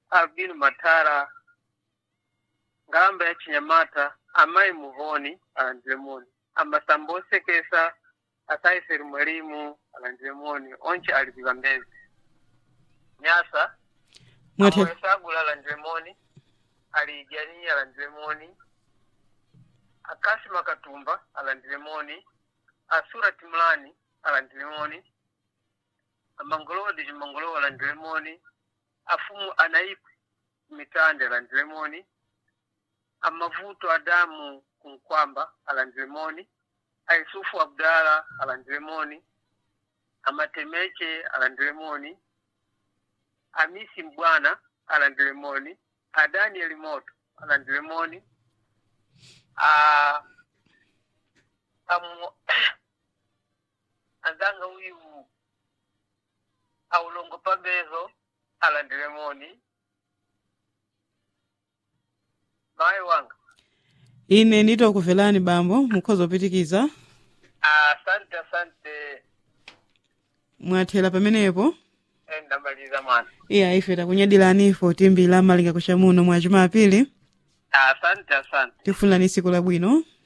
albino matara ngalamba ya chinyamata amayi muhoni alandire moni amasambo osekesa asaiseri mwalimu alandire moni onche ali kukambezi nyasa mwathe amwesagula alandire moni ali ijani alandire moni akasima katumba alandire moni asura timulani alandire moni amangolowa diji mangolowa alandire moni afumu anaipi mitande alandire moni amavuto adamu kunkwamba alandire moni aisufu abdala alandire moni amatemeche alandire moni amisi mbwana alandire moni adanieli moto alandire moni a amu azanga uyu aulongo pambezo alandire moni mayi wanga ine nditokuvelani bambo mukhoza opitikiza asante asante mwathera pamenepo Eh, ndamaliza mwana iya ife takunyadilani ifo timbila malinga kucha muno mwa jumapili asante asante tifunirani tsiku labwino